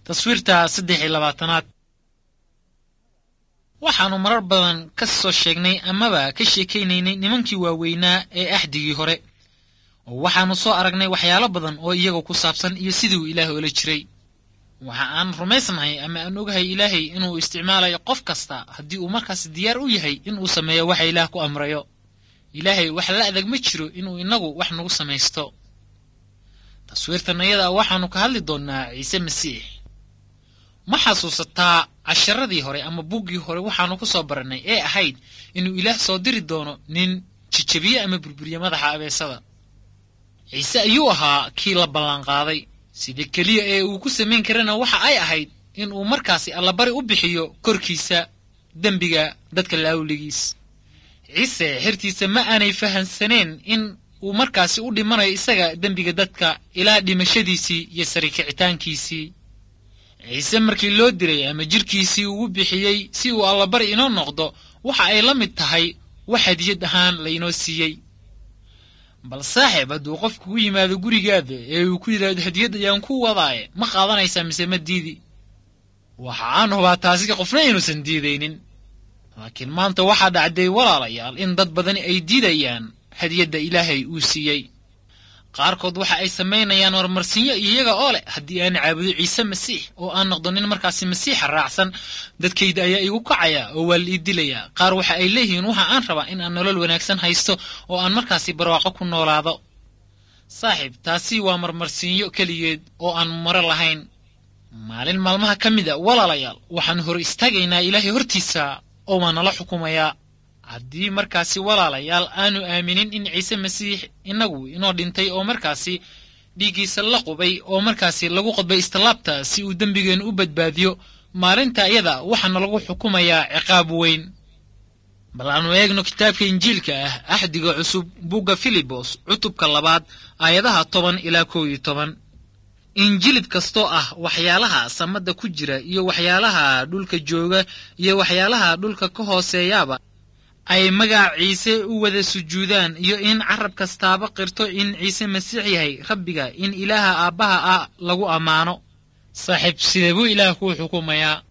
taswiirta saddex iyo labaatanaad waxaannu marar badan ka soo sheegnay amaba ka sheekaynaynay nimankii waaweynaa ee axdigii hore oo waxaannu soo aragnay waxyaalo badan oo iyaga ku saabsan iyo siduu ilaah oola jiray waxa aan rumaysnahay ama aan ogahay ilaahay inuu isticmaalayo qof kasta haddii uu markaas diyaar u yahay inuu sameeyo waxa ilaah ku amrayo ilaahay wax la adag ma jiro inuu innagu wax nagu samaysto taswiirtan ayada waxaannu ka hadli doonnaa ciise masiix ma xasuusataa casharadii hore ama buuggii hore waxaannu ku soo barannay ee ahayd inuu ilaah soo diri doono nin jijabiye ama burburiye madaxa abeesada ciise ayuu ahaa kii la ballanqaaday sida keliya ee uu ku samayn karana waxa ay ahayd in uu markaasi allabari u bixiyo korkiisa dembiga dadka laawligiis ciise xertiisa ma aanay fahansaneen in uu markaasi u dhimanayo isaga dembiga dadka ilaa dhimashadiisii iyo sarikicitaankiisii ciise markii loo diray ama jidhkiisii ugu bixiyey si uu allabari inoo noqdo waxa ay la mid tahay wax hadiyad ahaan laynoo siiyey bal saaxiib hadduu qof kugu yimaado gurigaada ee uu ku yidhaahdo hadiyad ayaan ku wadaaye ma qaadanaysaa mise ma diidi waxa aan hubaa taasi qofna inuusan diidaynin laakiin maanta waxaa dhacday walaalayaal in dad badani ay diidayaan hadiyadda ilaahay uu siiyey qaarkood waxa ay samaynayaan horumarsinyo iyaga oo leh haddii aan caabudo ciise masiix oo aan noqdo nin markaasi masiixa raacsan dadkayda ayaa igu kacaya oo waa la ii dilayaa qaar waxa ay leeyihiin waxa aan rabaa in aan nolol wanaagsan haysto oo aan markaasi barwaaqo ku noolaado saaxiib taasi waa marmarsiinyo keligeed oo aan maro lahayn maalin maalmaha ka mid a walaalayaal waxaan hor istaagaynaa ilaahay hortiisa oo waa nala xukumayaa haddii markaasi walaalayaal aanu aaminin in ciise masiix innagu inoo dhintay oo markaasi dhiiggiisa la qubay oo markaasi lagu qodbay istilaabta si uu dembigeennu u badbaadiyo maalinta iyada waxaana lagu xukumayaa ciqaab weyn bal aanu eegno kitaabka injiilka ah axdiga cusub bugga filibos cutubka labaad aayadaha toban ilaa kow iyo toban injilid kastoo ah waxyaalaha samadda ku jira iyo waxyaalaha dhulka jooga iyo waxyaalaha dhulka ka hooseeyaaba ay magac ciise u wada sujuudaan iyo in carab kastaaba qirto in ciise masiix yahay rabbiga in ilaaha aabbaha ah lagu ammaano saaxiib sidee buu ilaah kuu xukumayaa